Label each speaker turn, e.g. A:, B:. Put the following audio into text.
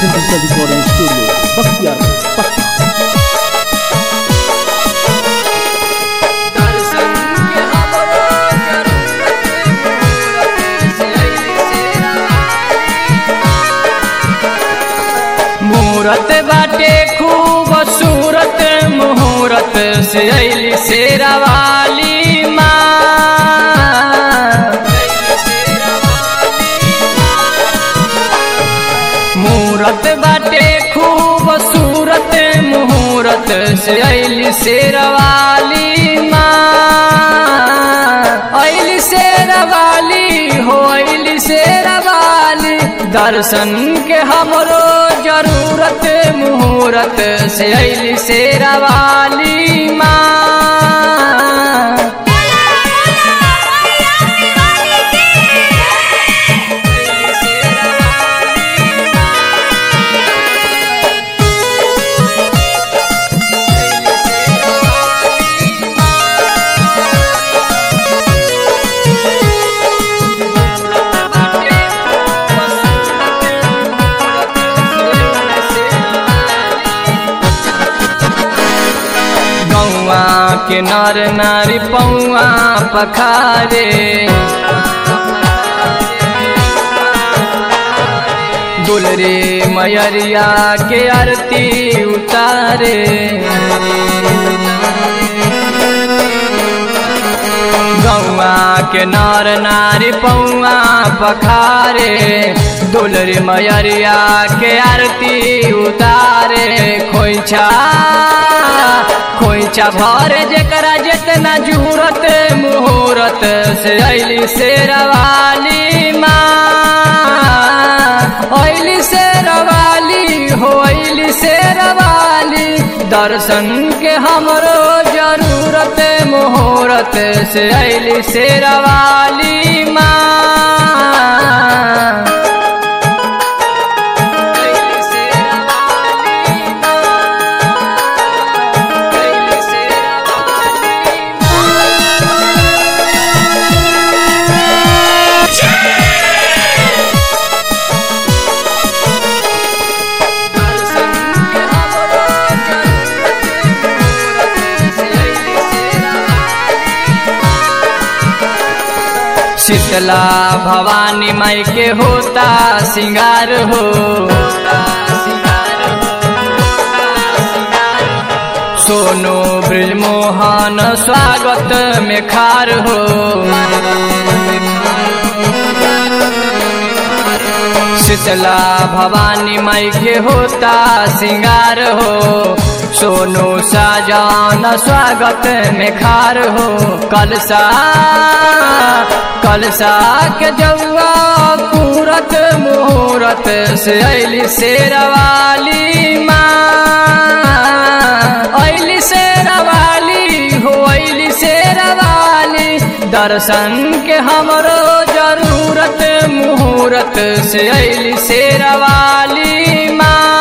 A: Digital Recording Studio, Bakhtiar, Pakistan.
B: मूरत बाटे खूब सूरत मुहूरत से अली शेरवाली मूरत बाटे खूब सूरत मुहूरत से अली शेरवाली अली शेरवाली हो अली शेरवाली दर्शन के हमरो जरूरत मुहूरत से अली शेरवाली माँ गौआ के नर नारी पौआ पखारे दुलरे मयरिया के आरती उतारे गौआ के नर नारी पौआ पखारे दुलरे मयरिया के आरती उतारे खोइछा खोइछा भरे जेकरा जितना जूरत मुहूरत से अली शेरवाली माँ अली शेरवाली हो अली शेरवाली दर्शन के हमरो जरूरत मुहूरत से अली शेरवाली माँ शीतला भवानी माई के होता सिंगार हो सोनो ब्रजमोहन स्वागत में खार हो शीतला भवानी माई के होता सिंगार हो सोनो साजान स्वागत में खार हो कलसा कलसा के जौआ पूरत मुहूरत से अली शेरवाली माँ अली शेरवाली हो अली शेरवाली दर्शन के हमरो जरूरत मुहूरत से अली शेरवाली माँ